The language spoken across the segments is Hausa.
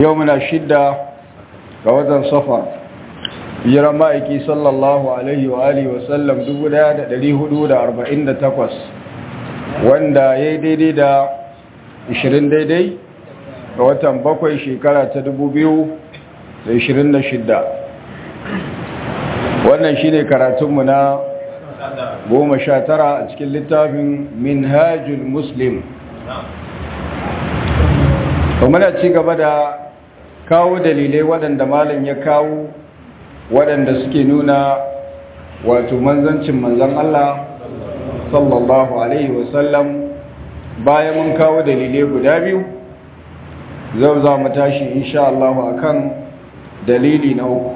yau muna shidda ga watan safar jiran ma'aiki sallallahu alaihi wa alihi wasallam 1448 wanda ya yi daidai da 20 daidai ga watan bakwai shekara ta 2026 wannan shi ne karatunmu na goma sha tara a cikin littafin minhajul muslim muna ci gaba da kawo dalilai waɗanda malam ya kawo waɗanda suke nuna wato manzancin manzan Allah sallallahu alaihi wasallam bayan mun kawo dalilai guda biyu zau za mu tashi insha Allah akan dalili na uku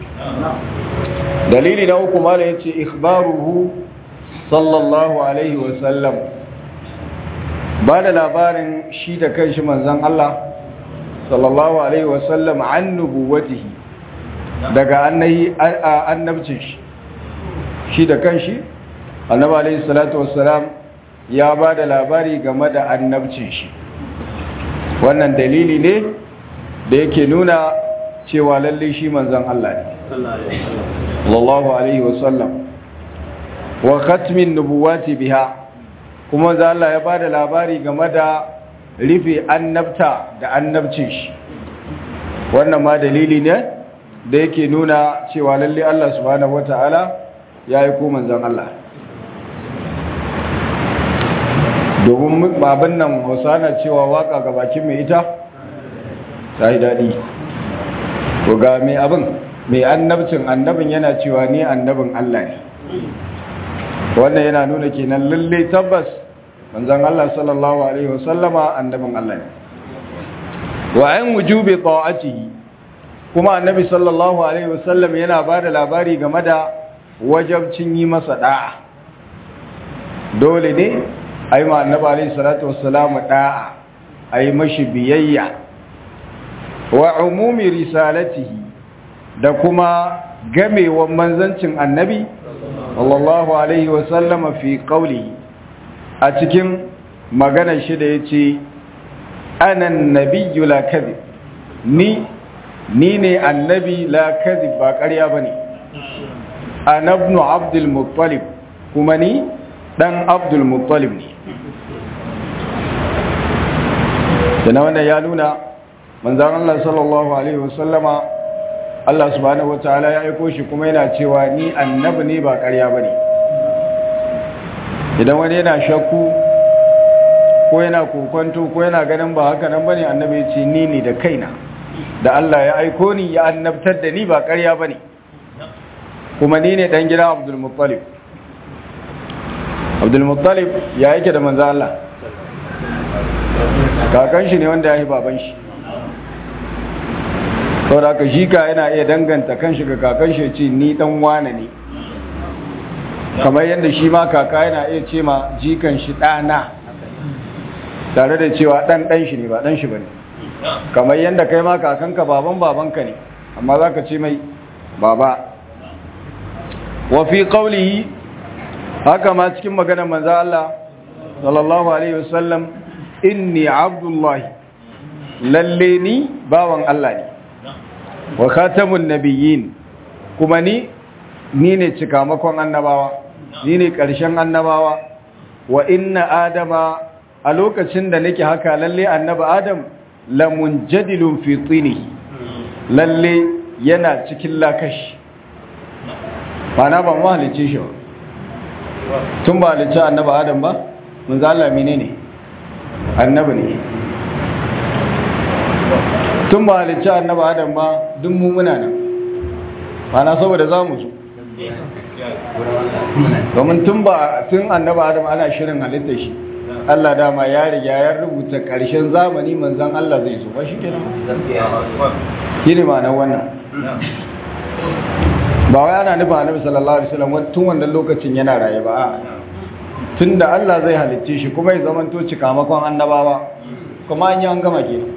dalili na uku malam yace ikhbaruhu sallallahu alaihi wasallam ba da labarin shi da kanshi manzan Allah sallallahu alaihi wasallam an nubuwatihi daga annabcin shi shi da kanshi annabi alaihi salatu wassalam ya ba da labari game da annabcin shi wannan dalili ne da yake nuna cewa lalle shi manzan Allah ne sallallahu alaihi wasallam wa khatmin nubuwati biha kuma za Allah ya ba da labari game da rufe annabta da annabcin shi wannan ma dalili ne da yake nuna cewa lalle Allah subhanahu wata'ala ya yi ko manzon Allah domin baban nan hausa na cewa waka ga bakin mai ita ta yi daɗi ko ga mai abin mai annabcin annabin yana cewa ni annabin Allah ne wannan yana nuna kenan lalle tabbas manzon Allah sallallahu alaihi wasallama annabin Allah ne wa an wujubi ta'atihi kuma annabi sallallahu alaihi wasallam yana bada labari game da wajabcin yi masa da'a dole ne ayi ma annabi alaihi salatu wassalamu da'a ayi mashi biyayya wa umumi risalatihi da kuma gamewan manzancin annabi sallallahu alaihi wasallama fi qawlihi a cikin maganar shi da ya ce anan nabiyyu la kadhib ni ni ne annabi la kadhib ba ƙarya bane anabnu abdul muttalib kuma ni dan abdul muttalib ne dana wannan ya nuna manzon Allah sallallahu alaihi wasallama Allah subhanahu wataala ya aiko shi kuma yana cewa ni annabi ne ba ƙarya bane idan wani yana shakku ko yana kokonto ko yana ganin ba haka nan bane annabi ya ce ni ne da kaina da Allah ya aiko ni ya annabtar da ni ba ƙarya bane kuma ni ne dan gidan Abdul Muttalib Abdul Muttalib ya yake da manzo Allah kakan shi ne wanda ya yi baban shi saboda haka shi ka yana iya danganta kanshi ga kakan shi ce ni dan wane ne kamar yadda shi ma kaka yana iya ce ma jikan shi ɗana tare da cewa ɗan ɗan shi ne ba ɗan shi ba ne kamar yadda kai ma kakanka baban babanka ne amma za ka ce mai baba wafi ƙaulihi haka ma cikin maganar manza Allah sallallahu alaihi wasallam inni abdullahi lalle ni bawan Allah ne wa khatamun nabiyyin kuma ni ni ne cikamakon annabawa ni ne ƙarshen annabawa wa inna adama a lokacin da nake haka lalle annaba adam lamun jadilun fi tsinihi lalle yana cikin lakashi na ba mu halice shi ba tun ba halice annaba adam ba mun zala mine ne annaba ne tun ba halice annaba adam ba duk mu muna nan na saboda za mu zo domin tun ba tun annaba adam ana shirin halitta shi Allah dama ya riga ya rubuta ƙarshen zamani manzan Allah zai zo ba shi kenan shi ne ma'anar wannan ba wai ana nufin annabi sallallahu alaihi wasallam tun wannan lokacin yana raye ba tun da Allah zai halicce shi kuma ya zamanto cikamakon annabawa kuma an yi an gama kenan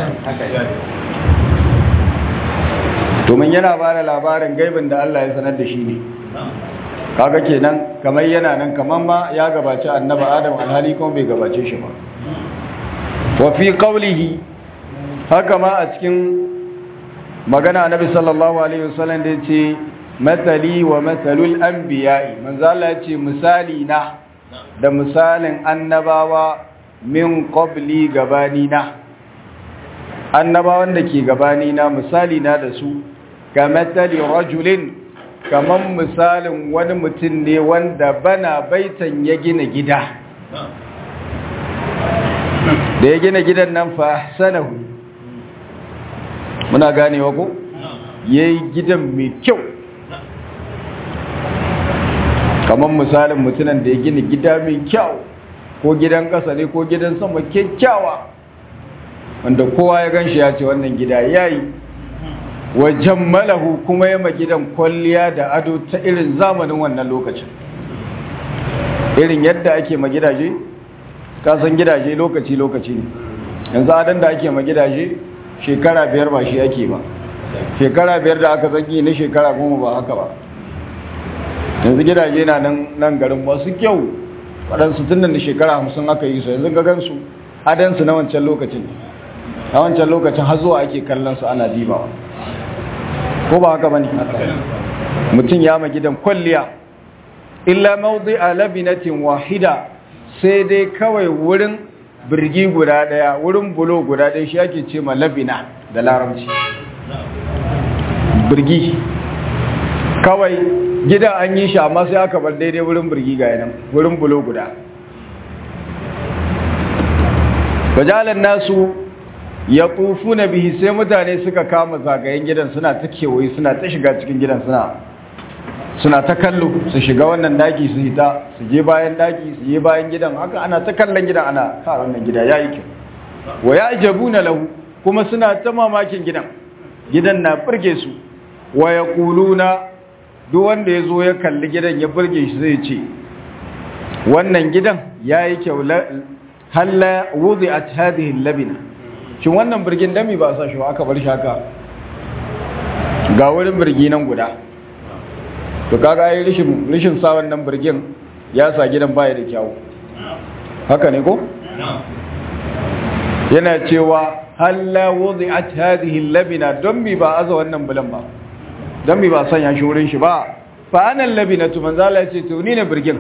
domin yana ba da labarin gaibin da Allah ya sanar da shi ne kaga kenan kamar yana nan kamar ma ya gabaci annaba adam alhali kuma bai gabace shi ba wa fi qawlihi haka ma a cikin magana annabi sallallahu alaihi wasallam da yace matali wa matalul anbiya'i manzo Allah yace misali na da misalin annabawa min qabli gabani na annabawan da ke gabani na misali na da su ga matali rajulin kaman misalin wani mutum ne wanda bana baitan ya gina gida da ya gina gidan nan fa sanahu muna ganewa ko yayi gidan mai kyau kamar misalin mutumin da ya gina gida mai kyau ko gidan ƙasa ne ko gidan sama kyakkyawa wanda kowa ya ganshi ya ce wannan gida yayi wa jammalahu kuma ya gidan kwalliya da ado ta irin zamanin wannan lokacin irin yadda ake ma gidaje kasan gidaje lokaci-lokaci ne yanzu adan da ake ma gidaje shekara biyar ba shi ake ba shekara biyar da aka zagi na shekara goma ba haka ba yanzu gidaje na nan garin masu kyau waɗansu tun da shekara hamsin aka yi su yanzu gagansu adansu na wancan lokacin a wancan lokacin har zuwa ake kallon su ana dibawa ko ba haka bane mutum ya ma gidan kwalliya illa mawdi a labinatin wahida sai dai kawai wurin birgi guda daya wurin bulo guda daya shi ake ce ma labina da larabci birgi kawai gida an yi shi amma sai aka bar daidai wurin birgi ga yanan wurin bulo guda bajalan nasu ya tufu na bihi sai mutane suka kama zagayen gidan suna ta kewaye suna ta shiga cikin gidan suna suna ta kallo su shiga wannan daki su hita su je bayan daki su je bayan gidan haka ana ta kallon gidan ana ka wannan gida yayi kyau wa ya'jabuna lahu kuma suna ta mamakin gidan gidan na burge su wa yaquluna duk wanda yazo ya kalli gidan ya burge shi zai ce wannan gidan yayi kyau halla wudi'at hadhihi al-labina shin wannan birgin dami ba sa shi ba aka bar shi haka ga wurin birgi nan guda to kaga ai rishin rishin sa wannan birgin ya sa gidan baya da kyau haka ne ko yana cewa halla wudi'at hadhihi al-labina don mi ba aza wannan bulan ba don mi ba sanya shi wurin shi ba fa ana al-labinatu manzo Allah ya ce to ni ne birgin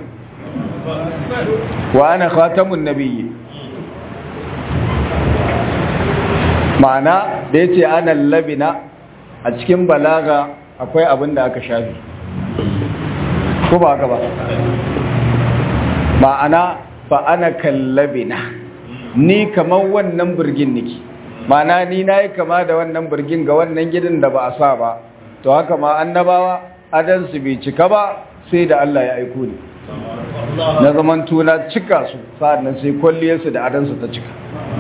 wa ana khatamun nabiyyi ma'ana da ya ce ana labina a cikin balaga akwai abin da aka shafi ko ba haka ba ma'ana ba ana kallabina ni kamar wannan birgin niki ma'ana ni na yi kama da wannan birgin ga wannan gidan da ba a sa ba to haka ma annabawa adansu bai cika ba sai da Allah ya aiko ni na zaman tuna cika su sa'annan sai kwalliyarsu da adansu ta cika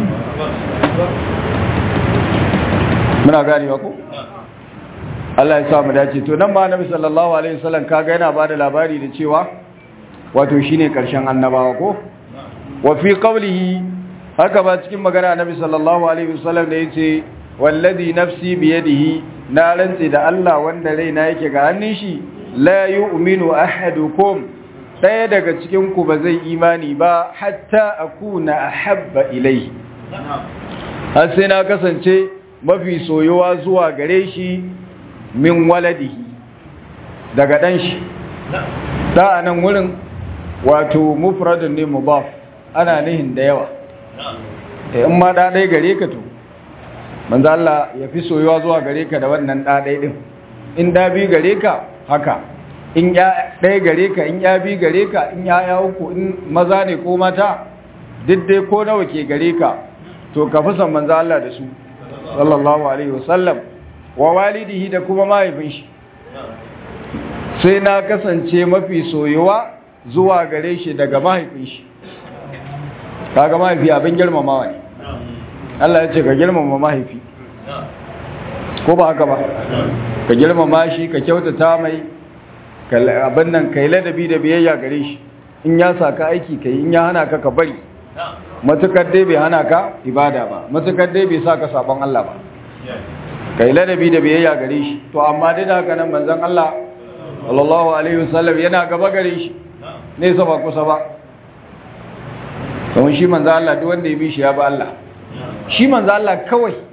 muna ganewa ko Allah ya sa mu dace to nan ma Annabi sallallahu alaihi wasallam kaga yana bada labari da cewa wato shine karshen annabawa ko wa fi qawlihi haka ba cikin magana Annabi sallallahu alaihi wasallam da yace wallazi nafsi bi yadihi na rantsi da Allah wanda raina yake ga hannun shi la yu'minu ahadukum daya daga cikin ku ba zai imani ba hatta akuna ahabba ilayhi har sai na kasance mafi soyuwa zuwa gare shi min waladihi daga ɗan shi ta a nan wurin wato mufradun ne mubaf ana nihin da yawa in ma ɗaɗai gare ka to manzo Allah ya fi soyuwa zuwa gare ka da wannan ɗaɗai ɗin in ɗabi gare ka haka in ya ɗaya gare ka in ya bi gare ka in ya ya uku in maza ne ko mata duk dai ko nawa ke gare ka to ka fi son manzo Allah da su sallallahu alaihi wasallam wa walidihi da kuma mahaifin shi sai na kasance mafi soyuwa zuwa gare shi daga mahaifin shi kaga mahaifi abin girmamawa ne Allah ya ce ka girmama mahaifi ko ba haka ba ka girmama shi ka kyautata mai abin nan kai ladabi da biyayya gare shi in ya saka aiki kai in ya hana ka ka bari matukar dai bai hana ka ibada ba matukar dai bai sa ka sabon Allah ba kai ladabi da biyayya gare shi to amma dai da haka nan manzon Allah sallallahu alaihi wasallam yana gaba gare shi ne sa ba kusa ba kuma shi manzon Allah duk wanda ya bi shi ya ba Allah shi manzon Allah kawai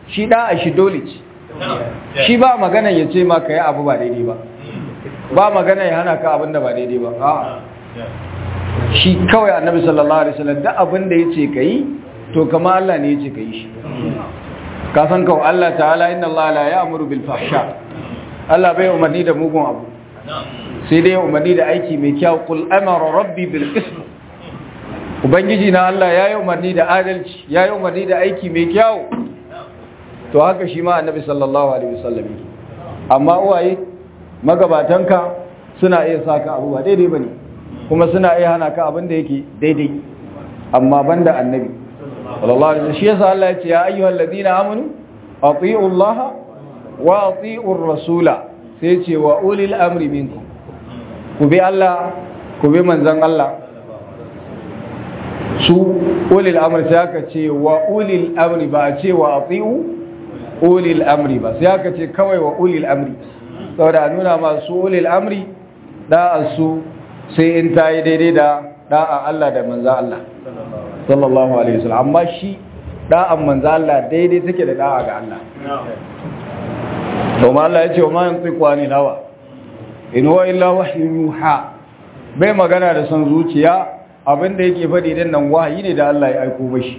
shi da'a shi dole ce shi ba magana ya ce ma ka yi abu ba daidai ba ba magana ya hana ka abin da ba daidai ba a'a shi kawai annabi sallallahu alaihi wasallam da abin da yace kai to kama Allah ne yace kai shi ka san kawai Allah ta'ala inna Allah la ya'muru bil fahsha Allah bai umarni da mugun abu sai dai umarni da aiki mai kyau qul amara rabbi bil qism ubangiji na Allah yayi umarni da adalci yayi umarni da aiki mai kyau to haka shi ma annabi sallallahu alaihi wasallam amma uwaye magabatanka suna iya saka abu ba daidai bane kuma suna iya hana ka abin da yake daidai amma banda annabi sallallahu alaihi wasallam shi yasa Allah ya ce ya ayyuhal ladina amanu atiiu Allah wa atiiu ar-rasula sai ce wa ulil amri minkum ku bi Allah ku bi manzon Allah su ulil amri sai aka ce wa ulil amri ba a ce wa atiiu ulil amri ba sai aka ce kawai wa ulil amri saboda a nuna masu ulil amri da'a su sai in ta yi daidai da da'a Allah da manza Allah sallallahu alaihi wasallam amma shi da'an manza Allah daidai take da da'a ga Allah domin Allah ya ce wa ma yantiqu anil hawa in huwa illa wahyun yuha bai magana da son zuciya abinda yake faɗi din nan wahayi ne da Allah ya aiko mashi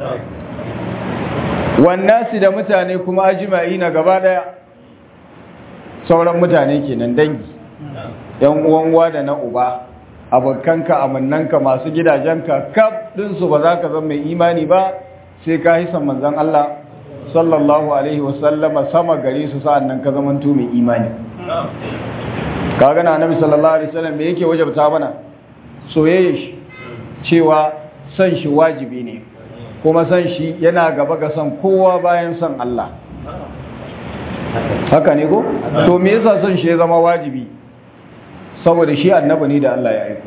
wannasi da mutane kuma ajma'i na gaba daya sauran mutane kenan dangi yan uwan uwa da na uba abokanka amannanka masu gidajenka kaf ɗinsu ba za ka zama mai imani ba sai ka hisan manzan Allah sallallahu alaihi wasallama sama gare su sa'an nan ka zamanto mai imani ka gana annabi sallallahu alaihi wasallam me yake wajabta mana soyayya shi cewa san shi wajibi ne kuma san shi yana gaba ga san kowa bayan san Allah haka ne ko to me yasa san shi ya zama wajibi saboda shi annabi ne da Allah ya aiko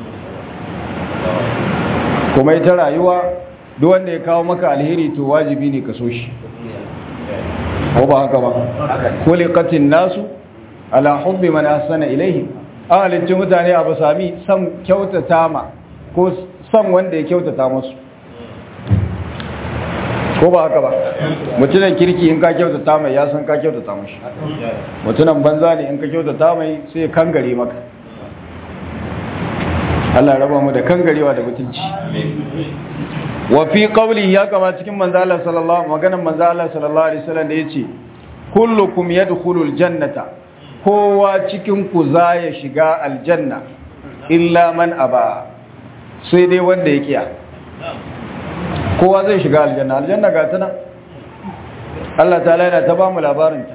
kuma ita rayuwa duk wanda ya kawo maka alheri to wajibi ne ka so shi ko ba haka ba khuliqatin nasu ala hubbi man ahsana ilayhi ahalicin mutane abu sami san kyautata ma ko san wanda ya kyautata musu ko ba haka ba mutunan kirki in ka kyautata mai ya san ka kyautata mashi mutunan banza ne in ka kyautata mai sai ya kangare maka Allah raba mu da kangarewa da mutunci wa fi qawli ya kama cikin manzo Allah sallallahu maganar manzo Allah sallallahu alaihi wasallam da yace kullukum yadkhulul jannata kowa cikin ku za ya shiga aljanna illa man aba sai dai wanda ya kiya kowa zai shiga aljanna aljanna ga tana Allah ta yana ta ba mu labarinta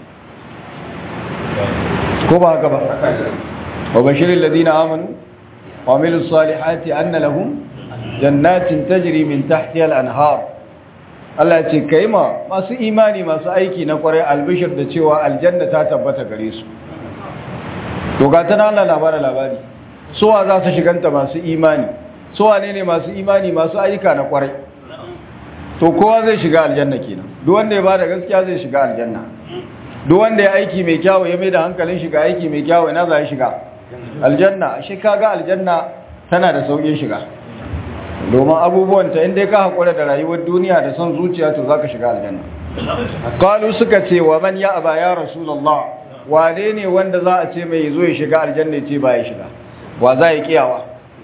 ko ba haka ba wa bashirin ladina amanu wa amilu salihati anna lahum jannatin tajri min tahtiha al-anhar Allah ce kai ma masu imani masu aiki na kwarai albishir da cewa aljanna ta tabbata gare su to ga tana Allah labara labari suwa za su shiganta masu imani suwa ne ne masu imani masu ayyuka na kwarai to kowa zai shiga aljanna kenan duk wanda ya bada gaskiya zai shiga aljanna duk wanda ya aiki mai kyawu ya mai da hankalin shiga aiki mai kyawu ina za ya shiga aljanna shi kaga aljanna tana da saukin shiga domin abubuwan ta inda ka hakura da rayuwar duniya da son zuciya to zaka shiga aljanna qalu suka ce wa man ya aba ya rasulullah wane ne wanda za a ce mai zo ya shiga aljanna ce ba ya shiga wa za ya kiyawa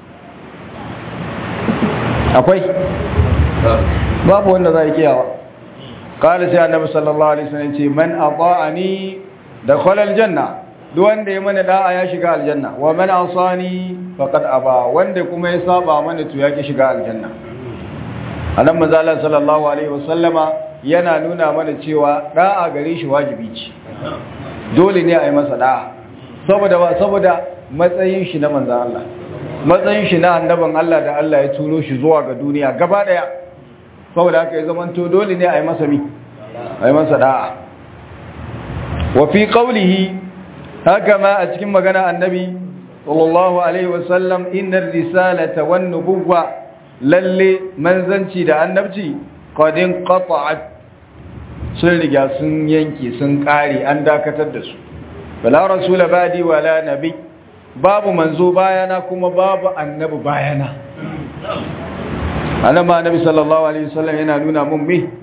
akwai babu wanda za a kiyawa kala sai annabi sallallahu alaihi wasallam ce man ata'ani dakhala aljanna duk wanda ya mana da'a ya shiga aljanna wa man asani faqad aba wanda kuma ya saba mana to ya ki shiga aljanna annabi manzo Allah sallallahu alaihi wasallama yana nuna mana cewa da'a gare shi wajibi ce dole ne a yi masa da'a saboda ba saboda matsayin shi na manzo Allah matsayin shi na annaban Allah da Allah ya turo shi zuwa ga duniya gaba daya saboda haka ya zama to dole ne a yi masa mi a yi masa da'a wa fi qawlihi haka ma a cikin magana annabi sallallahu alaihi wasallam innar risalata wan nubuwwa lalle manzanci da annabci qadin qata'at sun riga sun yanke sun kare an dakatar da su wala rasula badi wala nabi babu manzo bayana kuma babu annabi bayana annabi annabi sallallahu alaihi wasallam yana nuna mun me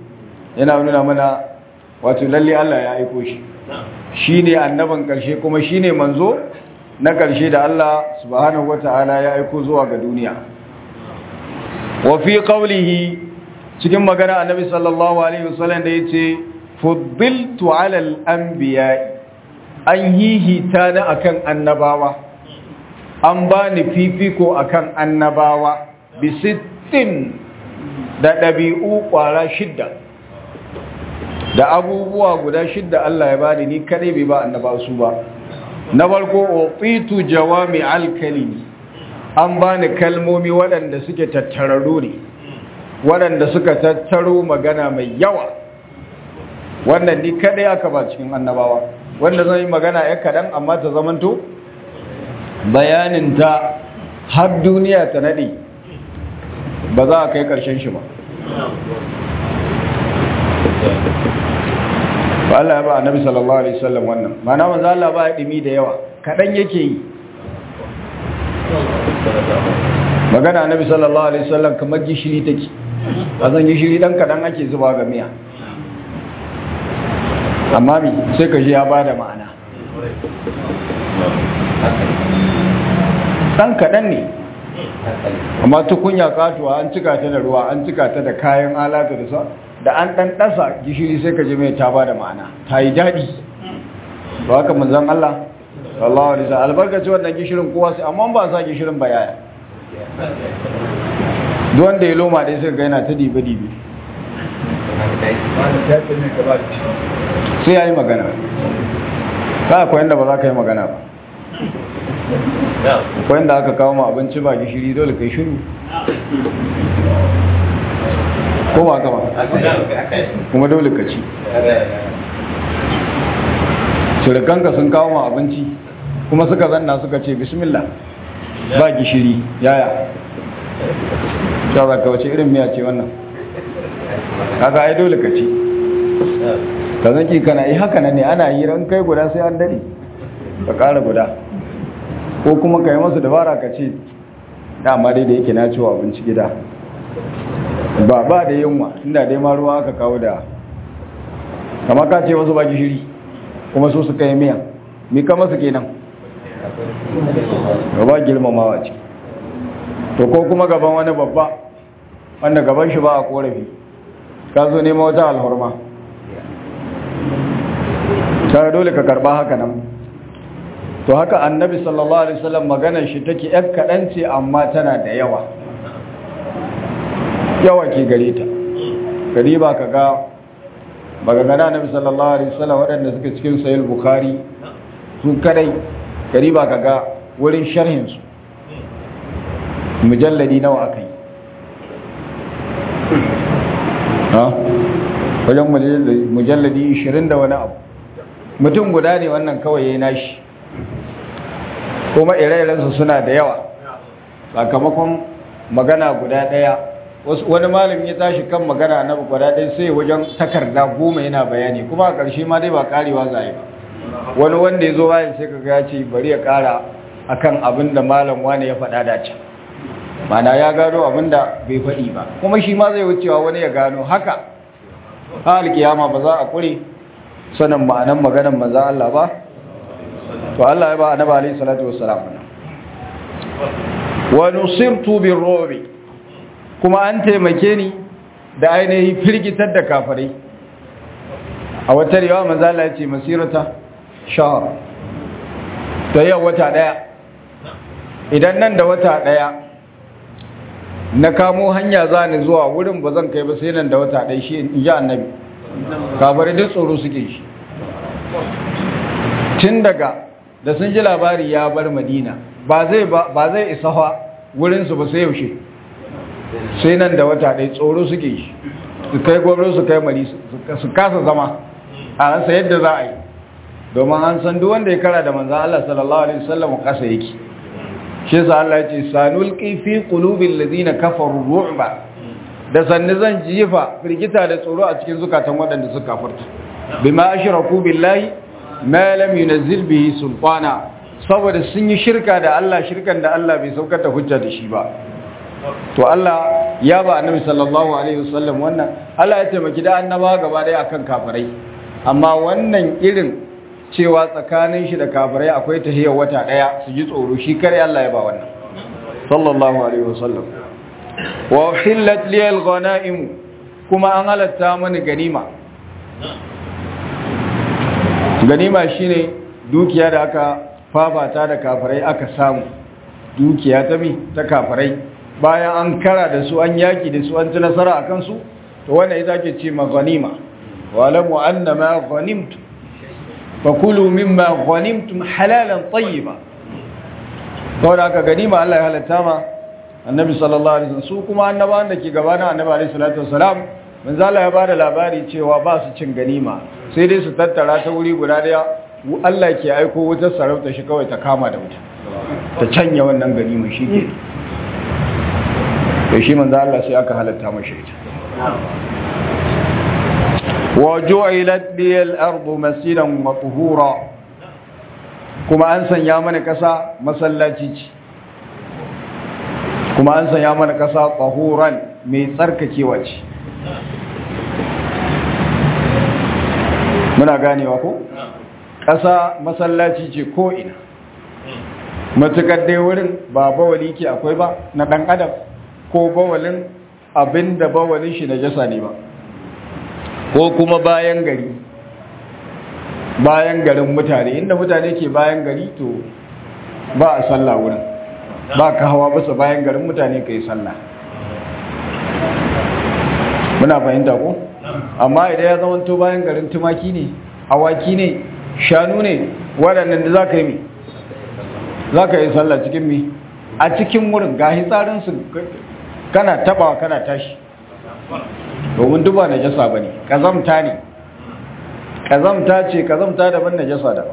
yana nuna mana wato lalle Allah ya aiko shi shine annaban karshe kuma shine manzo na karshe da Allah subhanahu wataala ya aiko zuwa ga duniya wa fi qawlihi cikin magana annabi sallallahu alaihi wasallam da yace fuddiltu ala al-anbiya an hihita ni akan annabawa an bani fifiko akan annabawa bi sittin da dabi'u kwara shidda da abubuwa guda shidda Allah ya bani ni kadai bai ba annabawa su ba na farko uqitu jawami al-kalimi an bani kalmomi waɗanda suke tattararru ne waɗanda suka tattaro magana mai yawa wannan ni kadai aka ba cikin annabawa wanda zan yi magana ya kaɗan amma ta zamanto bayanin ta har duniya ta naɗe ba za a kai ƙarshen shi ba ba Allah ya ba annabi sallallahu alaihi wasallam wannan mana manzo Allah ba ya dimi da yawa kaɗan yake yi magana annabi sallallahu alaihi wasallam kamar gishiri take a zan gishiri dan kaɗan ake zuba ga miya amma mi sai ka ji ya ba da ma'ana ɗan kaɗan ne amma tukunya katuwa an cika ta da ruwa an cika ta da kayan alata da sa da an ɗan ɗasa gishiri sai ka ji mai ta ba da ma'ana ta yi daɗi ba haka manzan Allah sallallahu alaihi wasallam albarkaci wannan gishirin kowa sai amma ba sa gishirin ba yaya duk wanda ya loma dai sai ga yana ta dibe dibe sai ya yi magana ka akwai yadda ba za ka yi magana ba akwai yadda aka kawo ma abinci ba gishiri dole kai shiru ko ba kama kuma dole ka ci shirikanka sun kawo ma abinci kuma suka zanna suka ce bismillah ba gishiri yaya ta za ka wace irin miya ce wannan haka ai dole ka ci ka zaki kana yi haka nan ne ana yi ran kai guda sai an dade ka kara guda ko kuma ka yi masu dabara ka ce dama dai da yake na ciwo abinci gida ba ba da yunwa inda dai ma ruwa aka kawo da kama ka ce wasu ba gishiri kuma su suka yi miya mi kama su kenan gaba girmamawa ce to ko kuma gaban wani babba wanda gaban shi ba a korafi ka zo nema wata alhorma tare dole ka karba haka nan to haka annabi sallallahu alaihi wasallam maganar shi take yar kadan ce amma tana da yawa yawa ke gare ta gari ba ka ga magana annabi sallallahu alaihi wasallam waɗanda suke cikin sahih bukhari su kadai gari ba ka ga wurin sharhin su mujalladi nawa akai ha wajen mujalladi 20 da wani abu mutum guda ne wannan kawai ya yi nashi kuma ire-irensu suna da yawa sakamakon magana guda ɗaya wani malami ya tashi kan magana na guda ɗaya sai wajen takarda goma yana bayani kuma a ƙarshe ma dai ba ƙarewa zai ba wani wanda ya zo bayan sai kaga ya ce bari ya ƙara akan abin da malam wani ya faɗa da can mana ya gano abin da bai faɗi ba kuma shi ma zai wucewa wani ya gano haka ha alkiyama ba za a kure sanin ma'anan maganan manzan Allah ba to Allah ya ba annabi alayhi salatu wassalam wa nusirtu birrubi kuma an taimake ni da ainihin firgitar da kafirai a wata riwaya manzan Allah ya ce masirata shahr ta yau wata daya idan nan da wata daya na kamo hanya za ni zuwa wurin ba zan kai ba sai nan da wata ɗaya shi in ji annabi kafirai duk tsoro suke shi tun daga da sun ji labari ya bar madina ba zai isa ha wurinsu ba sai yaushe sai nan da wata ɗaya tsoro suke shi su kai gwamnati su kai mari su kasa zama a rasa yadda za a yi domin an san duk wanda ya kara da manzan Allah sallallahu alaihi wasallam kasa yake shi yasa Allah ya ce sanulqi fi qulubil ladina kafaru ru'ba da sanni zan jifa firgita da tsoro a cikin zukatan waɗanda suka kafirta bima ashraku billahi ma lam yunzil bihi sultana saboda sun yi shirka da Allah shirkan da Allah bai saukar da hujja da shi ba to Allah ya ba annabi sallallahu alaihi wasallam wannan Allah ya taimaki da annaba gaba daya akan kafirai amma wannan irin cewa tsakanin shi da kafirai akwai tahiyar wata daya su ji tsoro shi kare Allah ya ba wannan sallallahu alaihi wasallam wa uhillat li al-ghanaim kuma an halatta mani ganima ganima shine dukiya da aka fafata da kafirai aka samu dukiya ta mi ta kafirai bayan an kara da su an yaki da su an ci nasara a kansu to wannan ita ke ce ma ganima wa lamu anna ma ghanimtu fakulu mimma ghanimtum halalan tayyiba saboda aka ganima Allah ya halatta ma annabi sallallahu alaihi wasallam su kuma annabawan da ke gabanin annabi alaihi salatu wasalam manzo Allah ya bada labari cewa ba su cin ganima sai dai su tattara ta wuri guda daya Allah ke aiko wutar sarauta shi kawai ta kama da wuta ta canya wannan ganima shi ke to shi manzo Allah sai aka halatta mashi ita wa ju'ilat liyal ardu masiran wa tuhura kuma an sanya mana kasa masallaci ce kuma an sanya mana kasa tahuran mai tsarkakewa ce muna ganewa ko ƙasa masallaci ce ko ina matukar dai wurin ba bawali ke akwai ba na ɗan adam ko bawalin abinda bawalin shi na jasa ne ba ko kuma bayan gari bayan garin mutane inda mutane ke bayan gari to ba a sallah wurin ba ka hawa basa bayan garin mutane ka yi sallah muna fahimta ko amma idan ya zama to bayan garin tumaki ne awaki ne shanu ne waɗannan da za ka yi mi za ka yi sallah cikin mi a cikin wurin ga hitsarinsu kana tabawa kana tashi domin duba na jasa ba ne ƙazamta ne ƙazamta ce ƙazamta daban na jasa daban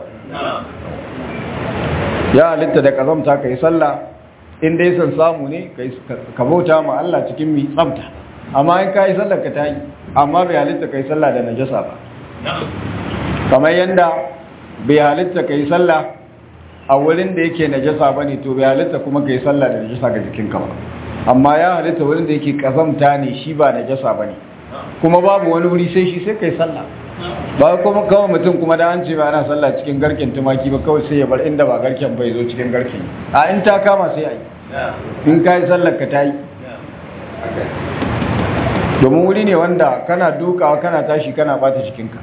ya halitta da ƙazamta ka yi sallah inda ya san samu ne ka bauta ma Allah cikin mi tsamta amma in ka yi sallah ka ta yi amma bai halitta ka yi sallah da najasa ba kamar yadda bai halitta ka yi sallah a wurin da yake najasa ba ne to bai halitta kuma ka yi sallah da najasa ga jikinka ba amma ya halitta wurin da yake kazamta ne shi ba najasa ba ne kuma babu wani wuri sai shi sai ka yi sallah ba kuma kawai mutum kuma da an ce ba ana sallah cikin garken tumaki ba kawai sai ya bar inda ba garken bai zo cikin garken a in ta kama sai a yi in ka yi sallar ka ta yi domin wuri ne wanda kana dukawa kana tashi kana bata jikinka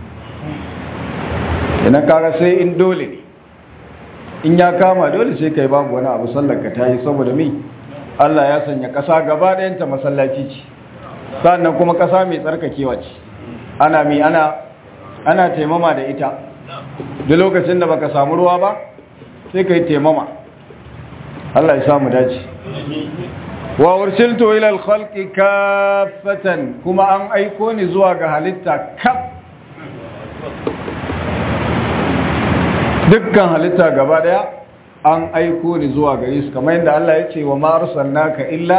idan kaga sai in dole ne in ya kama dole sai kai babu wani abu sallar ka tayi saboda mi Allah ya sanya kasa gaba ɗayanta masallaci ce sannan kuma kasa mai tsarkakewa ce ana mi ana ana taimama da ita duk lokacin da baka samu ruwa ba sai kai taimama Allah ya samu dace wa ursiltu ila al-khalqi kaffatan kuma an aiko ni zuwa ga halitta kaf dukkan halitta gaba daya an aiko ni zuwa gare su kamar yadda Allah ya ce wa ma arsalnaka illa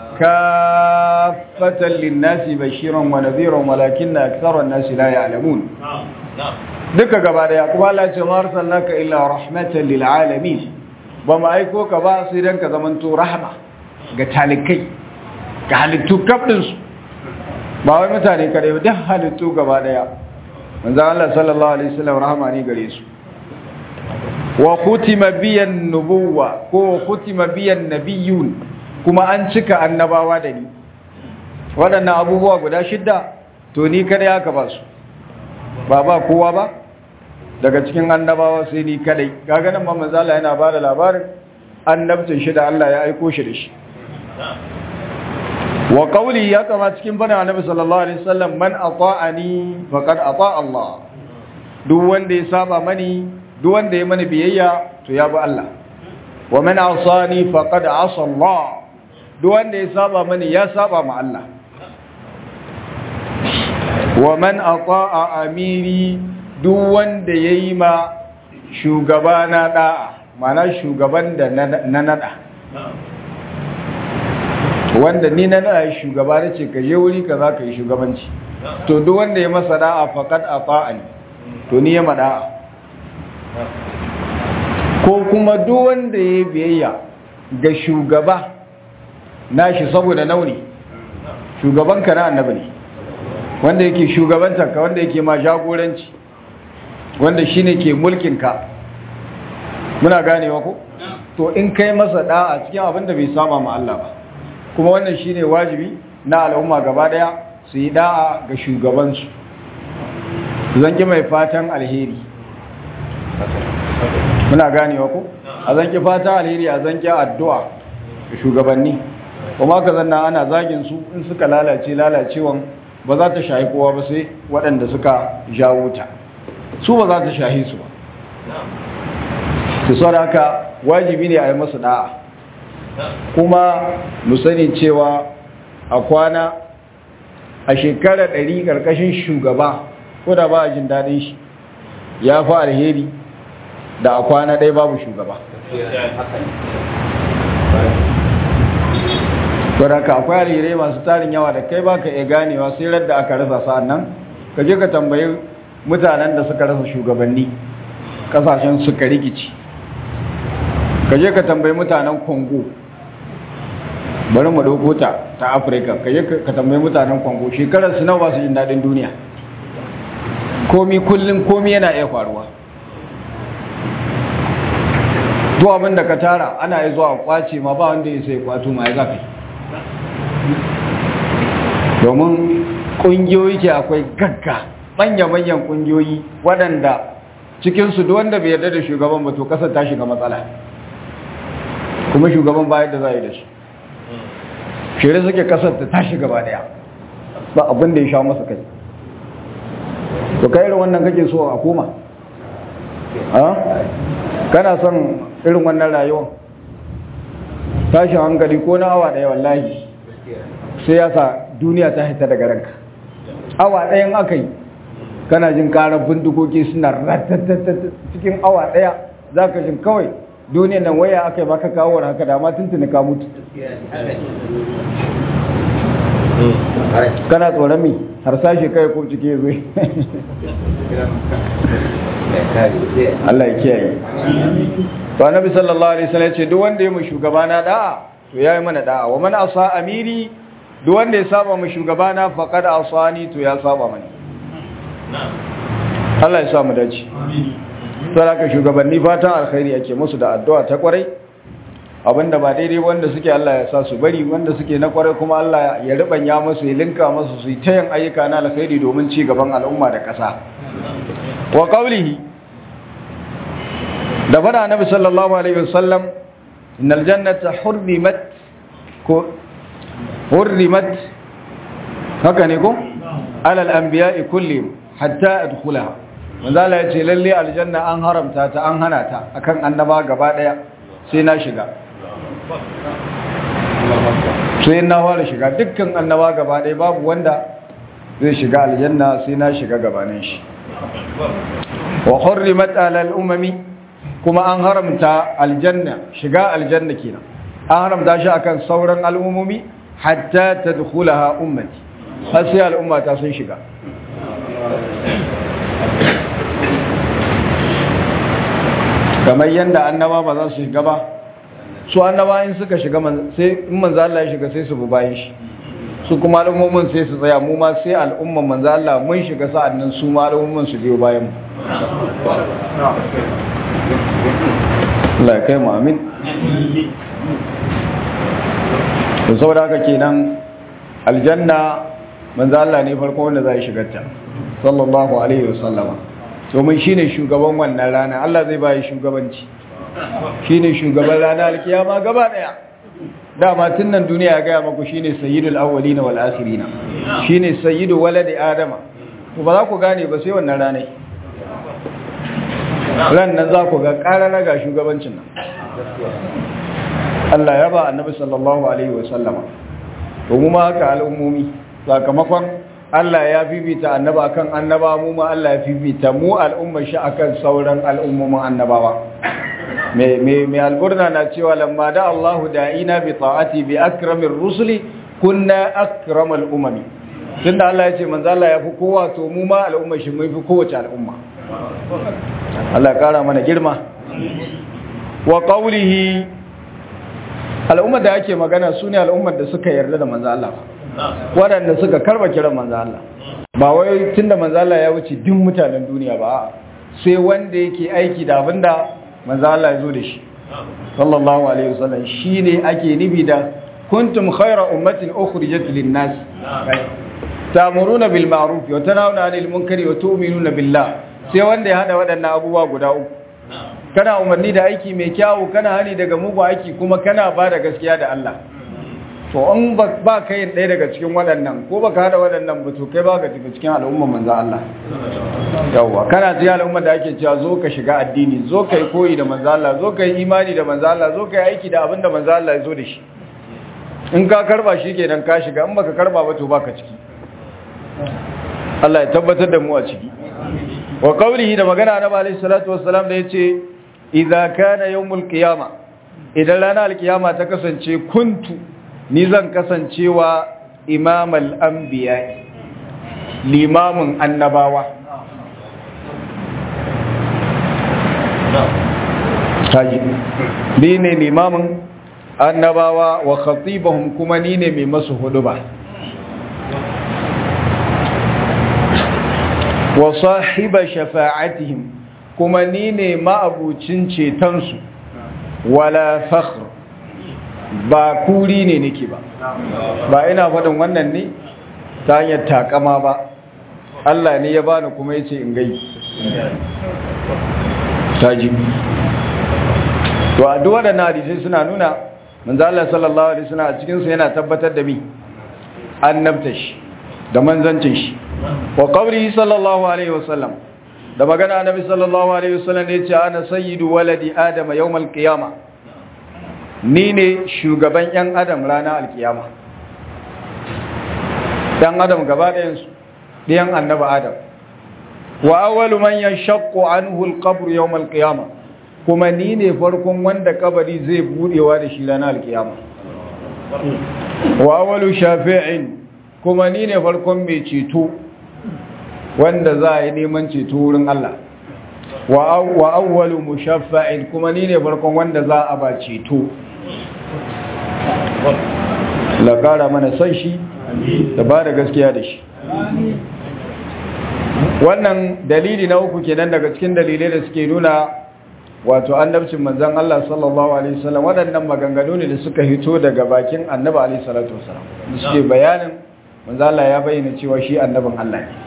kaffatan lin-nasi bashiran wa nadhiran walakinna akthara an-nasi la ya'lamun duka gaba daya kuma Allah ya ce ma arsalnaka illa rahmatan lil alamin ba ma aiko ka ba sai dan ka zamanto rahma ga talikai ga halittu kafdinsu ba wai mutane kare ba duk halittu gaba daya manzo Allah sallallahu alaihi wasallam rahama ne gare su wa khutima biyan nubuwa ko khutima biyan nabiyun kuma an cika annabawa da ni waɗannan abubuwa guda shidda to ni kada ya ka ba su ba ba kowa ba daga cikin annabawa sai ni kadai kaga nan manzo Allah yana ba da labarin annabcin shi da Allah ya aiko shi da shi wa qawli ya kama cikin bana annabi sallallahu alaihi wasallam man ata'ani faqad ata Allah duk wanda ya saba mani duk wanda ya mani biyayya to ya bi Allah wa man asani faqad asa Allah duk wanda ya saba mani ya saba ma Allah wa man ata'a amiri duk wanda yayi ma shugabana da'a mana shugaban da na nada wanda ni na nada shugaba nace ka je wuri ka za ka yi shugabanci to duk wanda ya masa da'a faqad ata'ani to ni ya mada'a ko kuma duk wanda ya biyayya ga shugaba nashi saboda nauni shugabanka na annabi ne wanda yake shugabantarka wanda yake ma jagoranci wanda shine ke mulkinka muna ganewa ko to in kai masa da'a cikin abin da bai saba ma Allah ba kuma wannan shine wajibi na al'umma gaba daya su yi da'a ga shugabansu zanki mai fatan alheri muna ganewa ko a zanki fatan alheri a zanki addu'a ga shugabanni kuma ka zanna ana zagin su in suka lalace lalacewan ba za ta shahi kowa ba sai waɗanda suka jawo ta su ba za ta shahi su ba su sau haka wajibi ne a yi masu da'a kuma mu sani cewa a kwana a shekarar ɗari ƙarƙashin shugaba ko da ba a jin daɗin shi ya fi alheri da a kwana ɗaya babu shugaba Kwaraka akwai alherai masu tarin yawa da kai baka iya ganewa sai radda aka rasa sa'an nan ka je ka tambayi mutanen da suka rasa shugabanni kasashen suka rikici ka je ka tambayi mutanen congo bari mu ɗauko ta ta afirka ka je ka tambayi mutanen congo shekarar su nawa ba su jin daɗin duniya komi kullum komi yana iya faruwa duk abin da ka tara ana yi zuwa kwace ma ba wanda ya sai kwato ma ya zafi domin ƙungiyoyi ke akwai gagga manya-manyan ƙungiyoyi waɗanda cikinsu duk wanda bai yarda da shugaban ba to ƙasar ta shiga matsala kuma shugaban ba yadda za a yi da shi shirin suke ƙasar ta tashi gaba ɗaya ba abin da ya sha masa kai to kai irin wannan kake so a koma kana son irin wannan rayuwa tashin hankali ko na awa ɗaya wallahi sai ya sa duniya ta hita daga ranka awa ɗayan aka yi kana jin karar bindigogi suna ratatatata cikin awa ɗaya za ka jin kawai duniyan nan waya aka yi baka kawo haka da ma tuntuni ka mutu kana tsoron mi har sashe kai ko cike zai Allah ya kiyaye to annabi sallallahu alaihi wasallam ce duk wanda ya mu shugabana da'a to yayi mana da'a wa man asa amiri duk wanda ya saba mu shugabana faqad asani to ya saba mani Allah ya sa mu dace amin to haka shugabanni fatan alkhairi yake musu da addu'a ta kwarai abinda ba daidai wanda suke Allah ya sa su bari wanda suke na kwarai kuma Allah ya ribanya musu ya linka musu su yi ta yin ayyuka na alkhairi domin ci gaban al'umma da ƙasa wa qawlihi da fada annabi sallallahu alaihi wasallam innal jannata hurrimat ko hurrimat haka ne ko alal anbiya'i kullihim hatta adkhulaha manzo Allah ya ce lalle aljanna an haramta ta an hana ta akan annaba gaba daya sai na shiga sai na fara shiga dukkan annaba gaba daya babu wanda zai shiga aljanna sai na shiga gabanin shi wa hurrimat alal umami kuma an haramta aljanna shiga aljanna kenan an haramta shi akan sauran al'ummomi hatta tadkhulaha ummati har sai al'umma ta sun shiga kamar yadda annaba ba za su shiga ba su annaba in suka shiga sai in manzo Allah ya shiga sai su bi bayan shi su kuma al'ummomin sai su tsaya mu ma sai al'umman manzo Allah mun shiga sa'annan su ma al'ummomin su biyo bayan mu Allah ya kai mu amin to saboda haka kenan aljanna manzo Allah ne farko wanda zai shiga ta sallallahu alaihi wasallama domin shine shugaban wannan rana Allah zai bayi shugabanci shine shugaban rana alkiyama gaba daya dama tun nan duniya ya gaya maku shine sayyidul awwalina wal akhirina shine sayyidu waladi adama to ba za ku gane ba sai wannan rana ran nan za ku ga karara ga shugabancin nan Allah ya ba annabi sallallahu alaihi wasallama to mu ma haka al'ummomi sakamakon Allah ya fifita annaba akan annaba mu ma Allah ya fifita mu al'ummar shi akan sauran al'ummomin annabawa me me me alburna na cewa lamma da Allahu da'ina bi ta'ati bi akramir rusuli kunna akramal umami tunda Allah ya ce manzo Allah ya fi kowa to mu ma al'ummar shi mun fi kowace al'umma Allah ya kara mana girma wa qawlihi al'ummar da ake magana su ne al'ummar da suka yarda da manzo Allah waɗanda suka karba kiran manzo Allah ba wai tunda manzo Allah ya wuce duk mutanen duniya ba sai wanda yake aiki da abinda manzo Allah ya zo da shi sallallahu alaihi wasallam shine ake nibi da kuntum khayra ummatin ukhrijat lin-nas ta'muruna bil ma'ruf wa tanhauna 'anil munkari wa tu'minuna billah sai wanda ya hada waɗannan abubuwa guda uku kana umarni da aiki mai kyawu kana hani daga mugu aiki kuma kana ba da gaskiya da Allah to in ba ka yin ɗaya daga cikin waɗannan ko ba ka haɗa waɗannan ba to kai ba ka tafi cikin al'ummar manzan Allah yawwa kana cikin al'ummar da ake cewa zo ka shiga addini zo ka yi koyi da manzan Allah zo ka yi imani da manzan Allah zo ka yi aiki da abin da manzan Allah ya zo da shi in ka karba shi kenan ka shiga in baka karba ba to ba ka ciki Allah ya tabbatar da mu a ciki wa qawlihi da magana na alayhi salatu wassalam da yace idza kana yawmul qiyama idan ranar alkiyama ta kasance kuntu ni zan kasancewa imamal anbiya limamin annabawa haji ni ne limamin annabawa wa khatibahum kuma ni ne mai masu huduba wa sahiba shafa'atihim kuma ni ne ma'abucin cetonsu wala fakhr ba kuri ne nake ba ba ina faɗin wannan ne ta hanyar takama ba Allah ne ya bani kuma yace in gai taji to a duk waɗannan hadisai suna nuna manzo Allah sallallahu alaihi wasallam a cikin su yana tabbatar da mi annabta shi da manzancin shi wa qawlihi sallallahu alaihi wasallam da magana annabi sallallahu alaihi wasallam ne yace ana sayyidu waladi adama yawmal qiyama ni ne shugaban yan adam ranar alkiyama dan adam gaba ɗayan su ɗayan annabi adam wa awwalu man yashaqqu anhu alqabr yawm alqiyama kuma ni ne farkon wanda kabari zai budewa da shi ranar alkiyama wa awwalu shafi'in kuma ni ne farkon mai ceto wanda za a yi neman ceto wurin Allah wa awwalu mushaffa'in kuma ni ne farkon wanda za a ba ceto la kara mana san shi da ba da gaskiya da shi wannan dalili na uku kenan daga cikin dalilai da suke nuna wato annabcin manzon Allah sallallahu alaihi wasallam waɗannan maganganu ne da suka hito daga bakin annabi alaihi salatu wasallam da suke bayanin manzo Allah ya bayyana cewa shi annabin Allah ne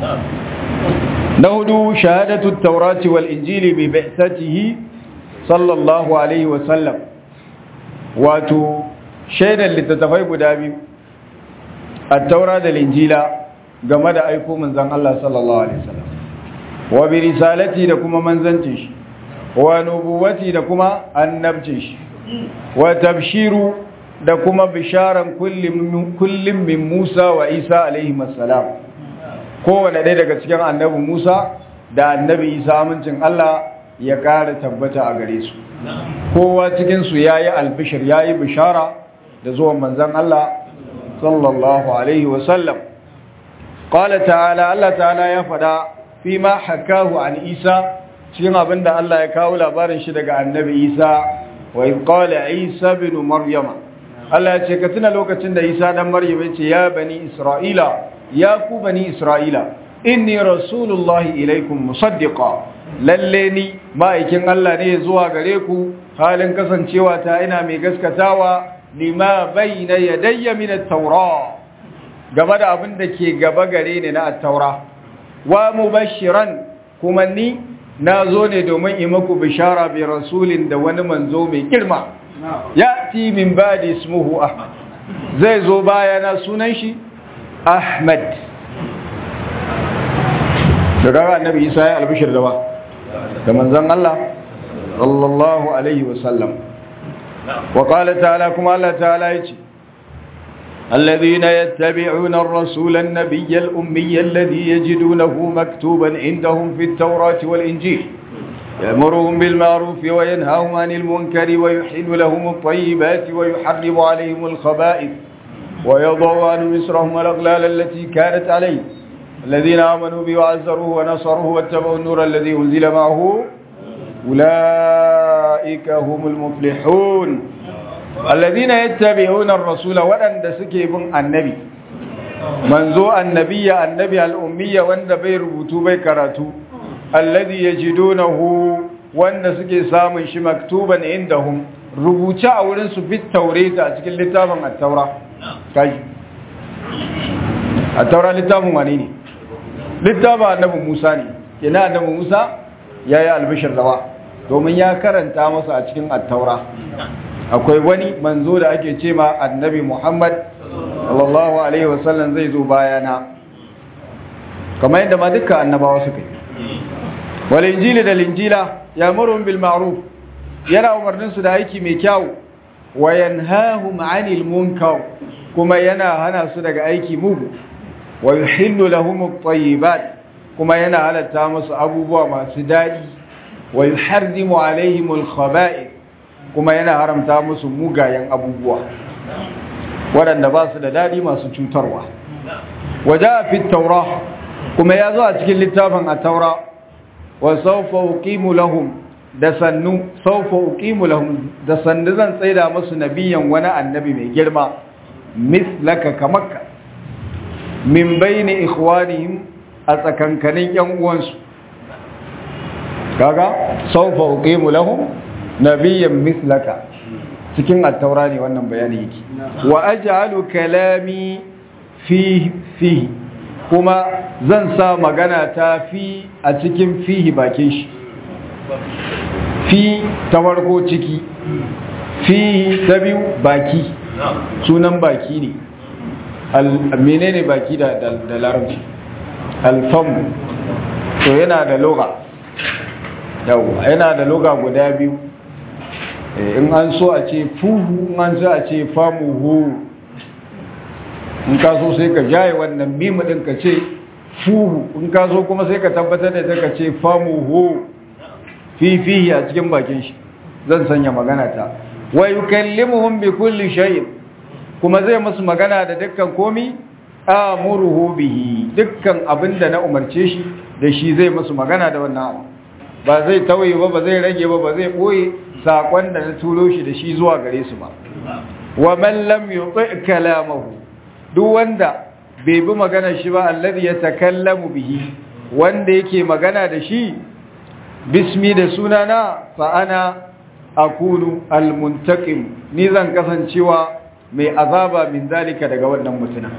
na hudu shahadatu at-taurati wal injili bi bi'satihi sallallahu alaihi wasallam wato shaidan littattafai guda biyu at-taura da injila game da aiko manzon Allah sallallahu alaihi wasallam wa bi risalati da kuma manzancin shi wa nubuwati da kuma annabcin shi wa tabshiru da kuma bisharan kullum min Musa wa Isa alaihi masalam kowane ɗaya daga cikin annabi Musa da annabi Isa amincin Allah ya ƙara tabbata a gare su kowa cikinsu ya yi albishir ya yi bishara da zuwan manzan Allah sallallahu alaihi wasallam ƙwala ta'ala Allah ta'ala ya faɗa fi ma hakahu an Isa cikin abin da Allah ya kawo labarin shi daga annabi Isa wa in qala Isa bin Maryama Allah ya ce ka tuna lokacin da Isa dan Maryam ya ce ya bani Isra'ila ya ku bani Isra'ila inni rasulullahi ilaikum musaddiqa lalle ni ma'aikin Allah ne zuwa gare ku halin kasancewa ta ina mai gaskatawa lima bayna yadayya min at-taura game da abin da ke gaba gare ni na at-taura wa mubashiran kuma ni na zo ne domin yi maku bishara bi rasulin da wani manzo mai girma ya ti min badi ismuhu ahmad zai zo bayana sunan shi ahmad da kaga annabi isa ya albishir da ba da manzon Allah sallallahu alaihi wasallam wa qala ta'ala kuma Allah ta'ala yace الذين يتبعون الرسول النبي الأمي الذي يجدونه مكتوبا عندهم في التوراة والإنجيل يأمرهم بالمعروف وينهاهم عن المنكر ويحل لهم الطيبات ويحرم عليهم الخبائث ويضع عنهم إسرهم والأغلال التي كانت عليه الذين آمنوا به وعزروه ونصروه واتبعوا النور الذي أنزل معه أولئك هم المفلحون alladhina yattabi'una ar-rasula waɗanda suke bin annabi manzo annabiya annabi al-ummiyya wanda bai rubutu bai karatu alladhi yajidunahu wanda suke samun shi maktuban indahum rubuce a wurin su fit taurata a cikin littafin at-taura kai at-taura littafin wani ne littafin annabi Musa ne ina annabi Musa yayi albishir dawa domin ya karanta masa a cikin at-taura akwai wani manzo da ake ce ma annabi Muhammad sallallahu alaihi wasallam zai zo bayana kamar yadda ma duka annabawa suka yi wal injili da linjila ya'muruhum bil ma'ruf yana umarnin su da aiki mai kyau wa yanhahum 'anil munkar kuma yana hana su daga aiki mugu wa yuhillu lahum at-tayyibat kuma yana halatta musu abubuwa masu dadi wa yuharrimu 'alayhim al-khaba'ith kuma yana haramta musu mugayen abubuwa waɗanda ba su da daɗi masu cutarwa waje a fi taura kuma ya zo a cikin littafin a taura wa saufa uqimu lahum da sannu saufa uqimu lahum da sannu zan tsaida musu nabiyan wani annabi mai girma mislaka kamakka min bayni ikhwanihim a tsakankanin yan uwansu kaga saufa uqimu lahum nabiyyan mislaka cikin attaura ne wannan bayani yake wa aj'alu kalami fi fi kuma zan sa magana ta fi a cikin fihi bakin shi fi ta farko ciki fihi ta biyu baki sunan baki ne menene baki da da larabci alfamu to yana da loga yawa yana da loga guda biyu in an so a ce fuhu in an so a ce famuhu in ka so sai ka jaye wannan mimu din ka ce fuhu in ka so kuma sai ka tabbatar da ka ce famuhu fifihi a cikin bakin shi zan sanya magana ta wa yukallimuhum bi kulli shay'in kuma zai musu magana da dukkan komi amuruhu bihi dukkan abinda na umarce shi da shi zai musu magana da wannan abu ba zai tauye ba ba zai rage ba ba zai boye sakon da na turo shi da shi zuwa gare su ba wa man lam yuti kalamahu duk wanda bai bi magana shi ba alladhi yatakallamu bihi wanda yake magana da shi bismi da sunana fa ana akunu almuntaqim ni zan kasancewa mai azaba min zalika daga wannan mutuna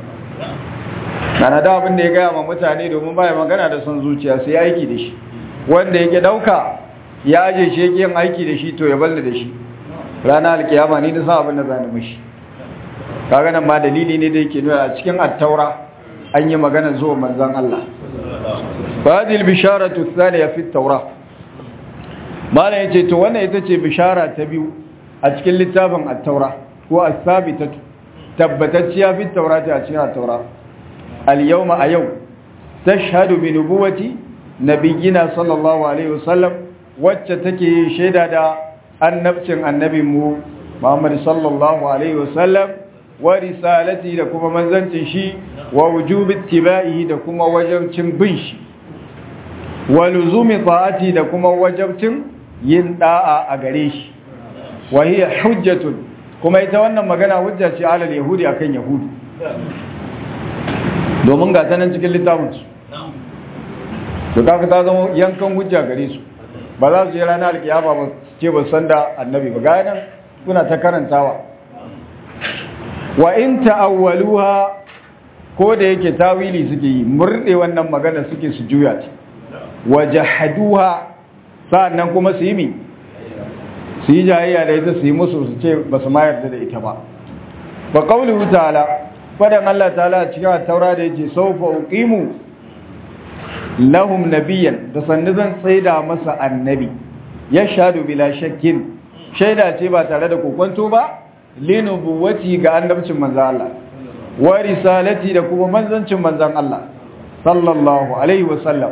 kana da abin da ya gaya ma mutane domin baya magana da son zuciya sai aiki da shi wanda yake dauka ya aje shi yake yin aiki da shi to ya balle da shi ranar alkiyama ni da san abin da zan mishi kaga nan ma dalili ne da yake nuna a cikin at-taura an yi magana zuwa manzon Allah hadhihi al-bisharatu ath-thaniya fi at-taura mala yace to wannan ita ce bishara ta biyu a cikin littafin at-taura ko as-sabitatu tabbatacciya fi at-taurati a cikin at-taura al-yawma a yau tashhadu bi nubuwati nabiyina sallallahu alaihi wasallam wacce take shaida da annabcin annabinmu Muhammad sallallahu alaihi wasallam wa risalati da kuma manzancin shi wa wujubi ittiba'ihi da kuma wajibcin bin shi wa luzumi ta'ati da kuma wajibcin yin da'a a gare shi wa hiya hujjatun kuma ita wannan magana hujja ce alal yahudi akan yahudu domin ga tanan cikin littafinsu to kaga ta zama yankan hujja gare su ba za su yi ranar alkiyama ba ce ba san da annabi ba ga nan kuna ta karantawa wa in ta'awwaluha ko da yake tawili suke yi murde wannan magana suke su juya ta wa jahaduha sa'annan kuma su yi mi su yi jayayya da ita su yi musu su ce ba su ma yarda da ita ba ba qawluhu ta'ala fadan Allah ta'ala cikin taura da yake sawfa uqimu lahum nabiyan da sannu zan tsaida masa annabi ya shadu bila shakkin shaida ce ba tare da kokonto ba linubuwati ga annabcin manzan Allah wa risalati da kuma manzancin manzan Allah sallallahu alaihi wasallam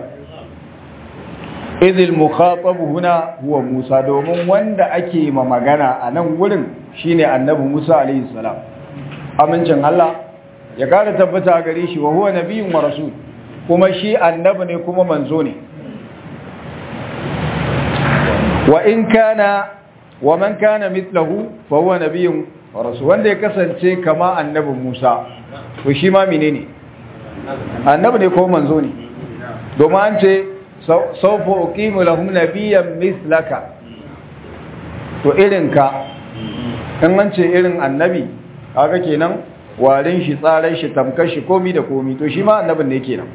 idil mukhatab huna huwa Musa domin wanda ake ma magana a nan wurin shine annabi Musa alaihi salam amincin Allah ya kara tabbata gare shi wa huwa nabiyyun wa rasul kuma shi annabi ne kuma manzo ne wa in kana wa man kana mithlahu fa huwa nabiyyun wa rasul wanda ya kasance kama annabi Musa to shi ma menene annabi ne ko manzo ne domin an ce sawfa uqimu lahum nabiyyan mithlaka to irin ka in an ce irin annabi kaga kenan warin shi tsaran shi tamkar shi komi da komi to shi ma annabin ne kenan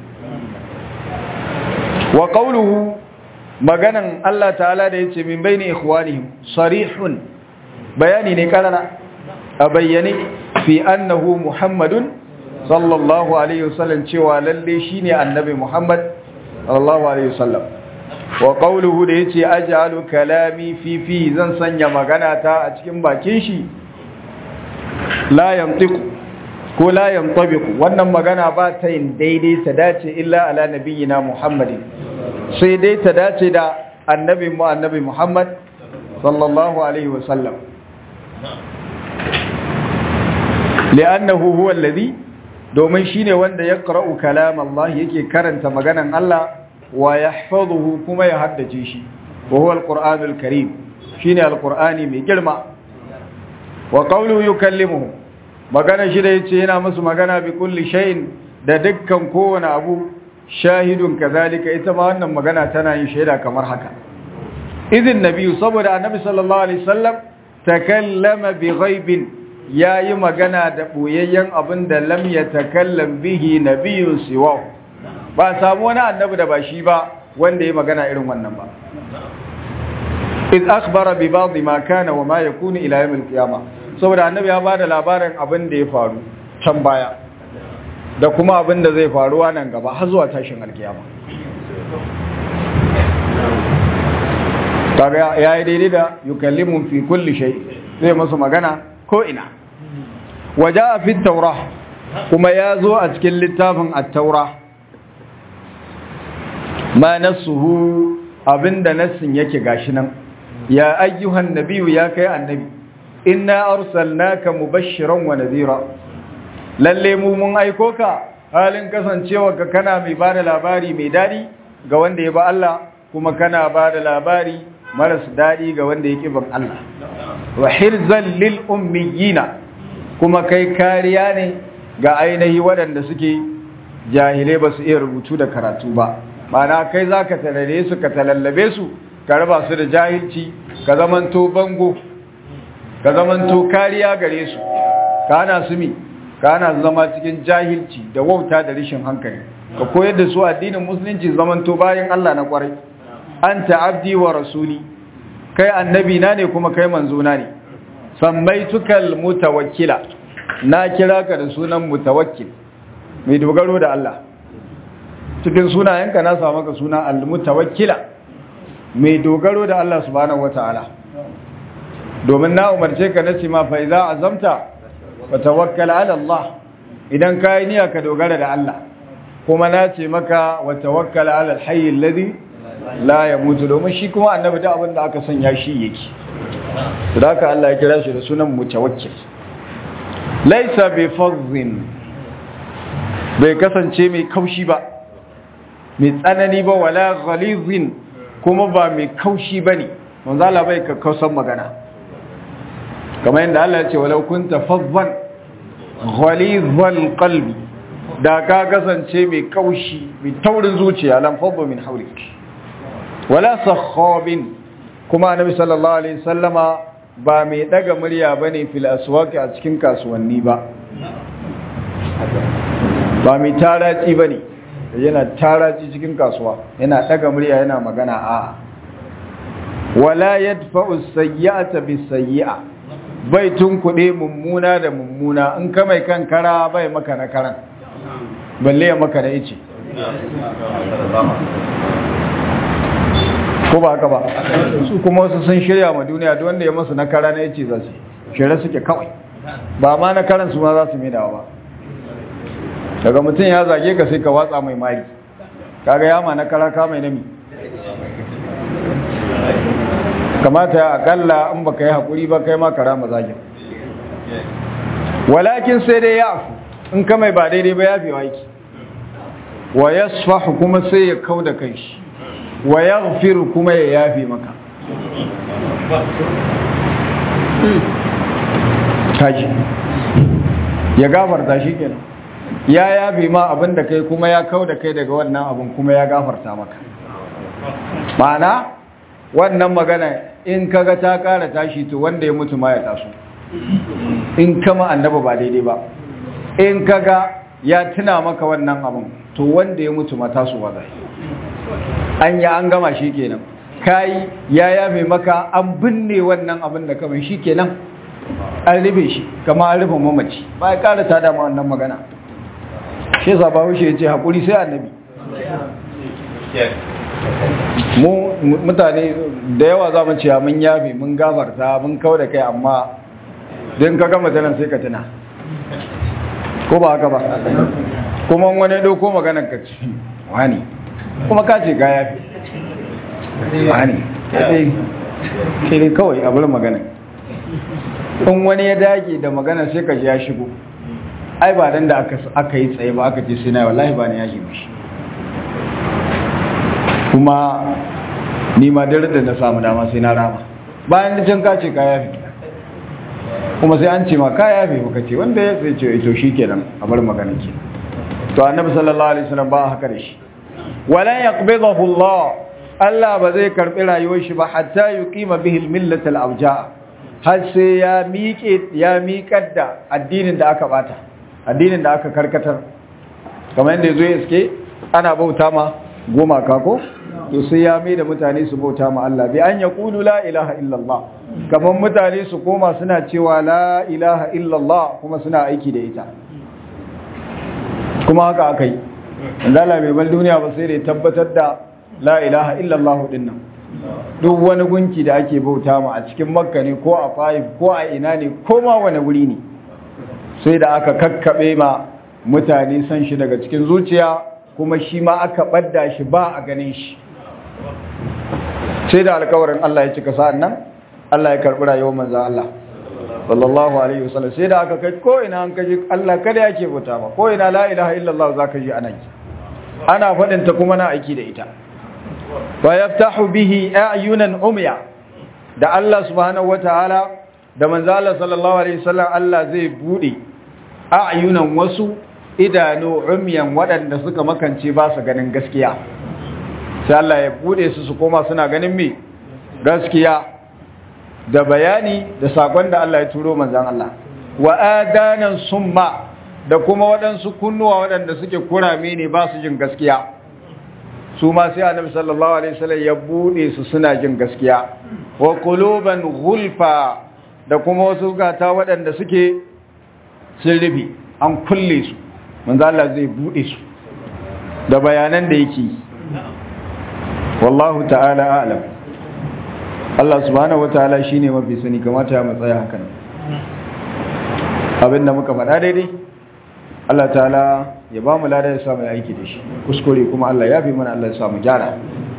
wa qawluhu maganan Allah ta'ala da yace min baini ikhwanihim sarihun bayani ne karara a bayyane fi annahu muhammadun sallallahu alaihi wasallam cewa lalle shine annabi muhammad sallallahu alaihi wasallam wa qawluhu da yace aj'alu kalami fi fi zan sanya magana ta a cikin bakin shi la yantiqu ko la yantabiqu wannan magana ba ta yin daidai ta dace illa ala nabiyyina muhammadin sai dai ta dace da annabi mu annabi muhammad sallallahu alaihi wasallam li'annahu huwa alladhi domin shine wanda ya qara'u kalam Allah yake karanta maganan Allah wa yahfazuhu kuma ya haddace shi wa huwa alqur'anul karim shine alqur'ani mai girma wa qawluhu yukallimuhu magana shi da yace yana musu magana bi kulli shay'in da dukkan kowane abu shahidun kazalika ita ma wannan magana tana yin shaida kamar haka idin nabi saboda annabi sallallahu alaihi wasallam takallama bi ghaibin yayi magana da boyayyen abin da lam yatakallam bihi nabiyyun siwa ba samu wani annabi da ba shi ba wanda ya magana irin wannan ba iz akhbara bi ba'd ma kana wa ma yakunu ila yawm al-qiyamah saboda annabi ya bada labarin abin da ya faru can baya da kuma abin da zai faruwa nan gaba har zuwa tashin alkiyama kaga yayi daidai da yukallimu fi kulli shay zai masa magana ko ina waja fi taurah kuma ya zo a cikin littafin at-taurah ma nasuhu abinda nassin yake gashi nan ya ayyuhan nabiyyu ya kai annabi inna arsalnaka mubashiran wa nadhira lalle mu mun aiko ka halin kasancewa ka kana mai bada labari mai dadi ga wanda ya ba Allah kuma kana bada labari maras dadi ga wanda yake ban Allah wa hirzan lil ummiyina kuma kai kariya ne ga ainihi waɗanda suke jahilai ba su iya rubutu da karatu ba mana kai zaka tarare su ka talallabe su ka raba su da jahilci ka zamanto bango ka zamanto kariya gare su kana su mi kana zama cikin jahilci da wauta da rishin hankali ka koyar da su addinin musulunci zamanto bayan Allah na kwarai anta abdi wa rasuli kai annabi na ne kuma kai manzo na ne samaitukal mutawakkila na kira ka da sunan mutawakkil mai dogaro da Allah cikin sunayenka na samu ka suna al-mutawakkila mai dogaro da Allah subhanahu wataala domin na umarce ka na ma fa idza azamta fa tawakkal ala Allah idan ka yi niyya ka dogara da Allah kuma na ce maka wa tawakkal ala al-hayy alladhi la yamutu domin shi kuma annabi da abin da aka sanya shi yake da haka Allah ya kira shi da sunan mutawakkil laysa bi fadhin bai kasance mai kaushi ba mai tsanani ba wala ghalizin kuma ba mai kaushi bane manzo Allah bai ka kausan magana kamar yadda Allah ya ce walau kunta fadhan ghalizal qalbi da ka kasance mai kaushi mai taurin zuciya lam fadhu min hawlik wala sakhabin kuma annabi sallallahu alaihi wasallama ba mai daga murya bane fil aswaqi a cikin kasuwanni ba ba mai taraci bane yana taraci cikin kasuwa yana daga murya yana magana a wala yadfa'u sayyi'ata bis-sayyi'a bai tunkuɗe mummuna da mummuna in ka mai kan kara bai maka na karan balle ya maka da ice ko ba haka ba su kuma wasu sun shirya ma duniya da wanda ya masu na kara na ice za su shirya suke kawai ba ma na karan su ma za su mai dawa ba daga mutum ya zage ka sai ka watsa mai mari kaga yama na kara ka mai nami kamata ya akalla in baka yi hakuri ba kai ma kara mazagin walakin sai dai ya afu in ka mai ba daidai ba ya fi waiki wa yasfahu kuma sai ya kau da kai shi wa yaghfiru kuma ya yafi maka kaji ya gafarta shi kenan ya yafe ma abin da kai kuma ya kau da kai daga wannan abin kuma ya gafarta maka ma'ana wannan magana in kaga ta kara tashi to wanda ya mutu ma ya taso in kama annaba ba daidai ba in kaga ya tuna maka wannan abin to wanda ya mutu ma tasowa zai an yi an gama shi kenan kai ya yafe maka an binne wannan abin da kamar shi kenan an rufe shi kama an rufe mamaci ba ya kara tada ma wannan magana shi zaba wuce ya ce haƙuri sai annabi mu mutane da yawa za mu cewa mun yafe mun gafarta mun kawo da kai amma don ka gama tanan sai ka tuna ko ba haka ba kuma wani ɗauko maganar ka ci wani kuma ka ce ka yafe wani ke ne kawai abin magana in wani ya dage da magana sai ka ji ya shigo ai ba dan da aka yi tsaye ba aka ce sai na wallahi ba ni ya mishi kuma ni ma dare da na samu dama sai na rama bayan da can ka ce ka yafe kuma sai an ce ma ka yafe baka ce wanda ya sai ce to shikenan a bar magana ke to annabi sallallahu alaihi wasallam ba haka da shi wala yaqbidahu Allah Allah ba zai karbi rayuwar shi ba hatta yuqima bihi al-millat al-awja har sai ya miƙe ya miƙar da addinin da aka bata addinin da aka karkatar kamar yadda yazo iske ana bauta ma goma kako to sai ya mai da mutane su bauta ma Allah bi an yaqulu la ilaha illallah kamar mutane su koma suna cewa la ilaha illallah kuma suna aiki da ita kuma haka akai Allah bai bal duniya ba sai da tabbatar da la ilaha illallah din nan duk wani gunki da ake bauta ma a cikin makka ne ko a faif ko a ina ne ko ma wani wuri ne sai da aka kakkaɓe ma mutane san shi daga cikin zuciya kuma shi ma aka ɓadda shi ba a ganin shi sai da alkawarin Allah ya cika sa'an nan Allah ya karɓi rayuwar manza Allah sallallahu alaihi wasallam sai da aka kai ko ina an kaji Allah kada yake bauta ma ko ina la ilaha illallah zaka ji ana yi ana faɗin ta kuma na aiki da ita wa yaftahu bihi a'yunan umya da Allah subhanahu wataala da manzo Allah sallallahu alaihi wasallam Allah zai bude a'yunan wasu idanu umyan waɗanda suka makance ba su ganin gaskiya sai Allah ya bude su su koma suna ganin me gaskiya da bayani da sakon da Allah ya turo manzon Allah wa adanan summa da kuma waɗansu kunnuwa waɗanda suke kurame ne ba su jin gaskiya su ma sai annabi sallallahu alaihi wasallam ya bude su suna jin gaskiya wa quluban ghulfa da kuma wasu gata waɗanda suke sun rufe an kulle su manzo Allah zai bude su da bayanan da yake wallahu ta'ala a'lam Allah subhanahu wataala shine mafi sani kamata ya matsaya hakan abinda muka faɗa daidai Allah ta'ala ya ba mu lada ya samu aiki da shi kuskure kuma Allah ya bi mana Allah ya samu gyara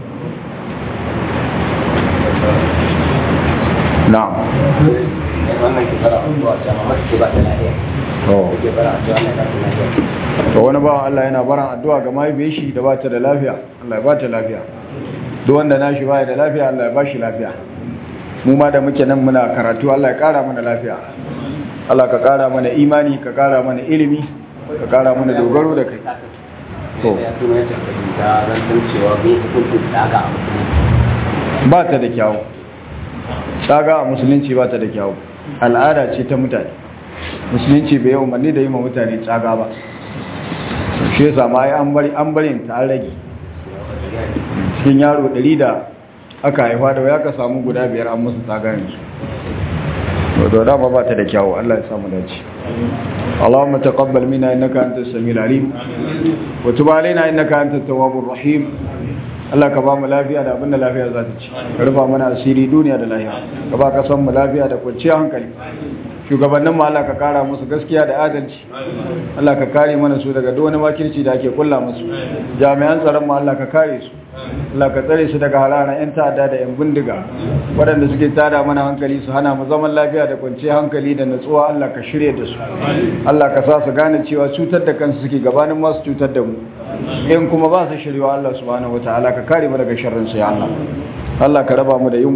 na'am wannan ke fara abubuwa ta mamaki ba ta lafiya ke fara addu'a na ta lafiya to wani bawan Allah yana baran addu'a ga mahaifiyar shi da ba ta da lafiya Allah ya ba ta lafiya duk wanda na shi baya da lafiya Allah ya ba shi lafiya mu ma da muke nan muna karatu Allah ya kara mana lafiya Allah ka kara mana imani ka kara mana ilimi ka kara mana dogaro da kai to ya tuno ya tafi da rantan cewa bai hukunta daga a musulunci ba ta da kyawu tsaga a musulunci ba ta da kyawu al'ada ce ta mutane musulunci bai yi umarni da yi ma mutane tsaga ba shi yasa ma an bari an bari ta an rage cikin yaro ɗari da aka haifa da ya ka samu guda biyar an musu tsaga yanzu to da ba ta da kyawu Allah ya samu dace اللهم تقبل منا انك انت السميع العليم وتب علينا انك انت التواب الرحيم Allah ka ba mu lafiya da abinda lafiya za ta ci ka rufa mana asiri duniya da lafiya ka ba ka san mu lafiya da kwanciyar hankali shugabannin mu Allah ka kara musu gaskiya da adalci Allah ka kare mana su daga duk wani makirci da ake kulla musu jami'an tsaron mu Allah ka kare su Allah ka tsare su daga halalan yan ta'adda da yan bindiga waɗanda suke tada mana hankali su hana mu zaman lafiya da kwanciyar hankali da natsuwa Allah ka shirye da su Allah ka sa su gane cewa cutar da kansu suke gabanin masu cutar da mu in kuma ba su shirya Allah subhanahu wataala ka kare mu daga sharrin su ya Allah Allah ka raba mu da yunwa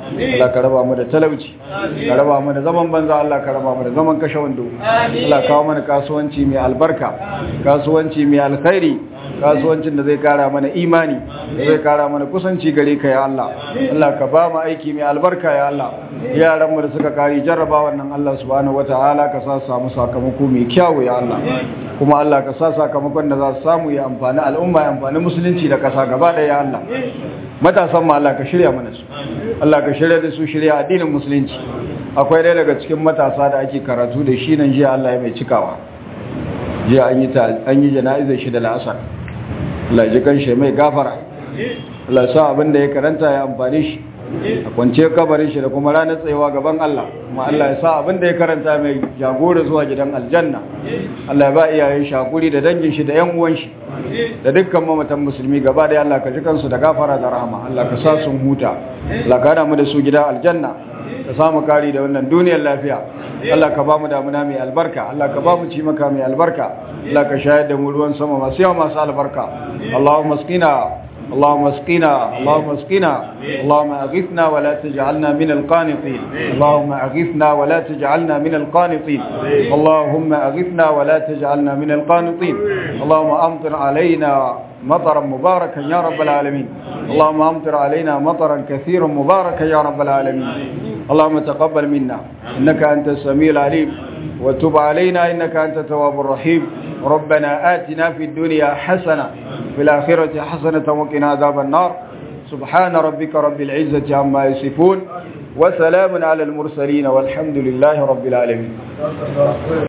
Allah ka raba mu da talauci ka raba mu da zaman banza Allah ka raba mu da zaman kashe wando Allah kawo mana kasuwanci mai albarka kasuwanci mai alkhairi kasuwancin da zai kara mana imani da zai kara mana kusanci gare ka ya Allah Allah ka ba mu aiki mai albarka ya Allah yaran mu da suka kari jarraba wannan Allah subhanahu wataala ka sa su samu sakamako mai kyau ya Allah kuma Allah ka sa sakamakon da za su samu ya amfani al'umma ya amfani musulunci da kasa gaba ɗaya ya Allah matasan ma Allah ka shirya mana su Allah ka shirya da su shirya addinin musulunci akwai ɗaya daga cikin matasa da ake karatu da shi nan jiya Allah ya mai cikawa jiya an yi an yi jana'izar shi da la'asar Allah ji kan shi mai gafara Allah sa abin da ya karanta ya amfani shi a kwance kabarin shi da kuma ranar tsayewa gaban Allah kuma Allah ya sa abin da ya karanta mai jagora zuwa gidan aljanna Allah ya ba iyayen shakuri da dangin shi da yan uwan shi da dukkan mamatan musulmi gaba da Allah ka ji kansu da gafara da rahama Allah ka sa sun huta Allah ka hada mu da su gida aljanna ka samu kari da wannan duniyar lafiya Allah ka ba mu damuna mai albarka Allah ka ba mu ci maka mai albarka Allah ka shayar da mu ruwan sama masu yawa masu albarka Allahumma asqina اللهم اسقنا اللهم اسقنا اللهم اغثنا ولا تجعلنا من القانطين اللهم اغثنا ولا تجعلنا من القانطين اللهم اغثنا ولا تجعلنا من القانطين اللهم امطر علينا مطرا مباركا يا رب العالمين اللهم امطر علينا مطرا كثيرا مباركا يا رب العالمين اللهم تقبل منا انك انت السميع العليم وتب علينا انك انت التواب الرحيم ربنا آتنا في الدنيا حسنة في الآخرة حسنة وقنا عذاب النار سبحان ربك رب العزة عما يصفون وسلام على المرسلين والحمد لله رب العالمين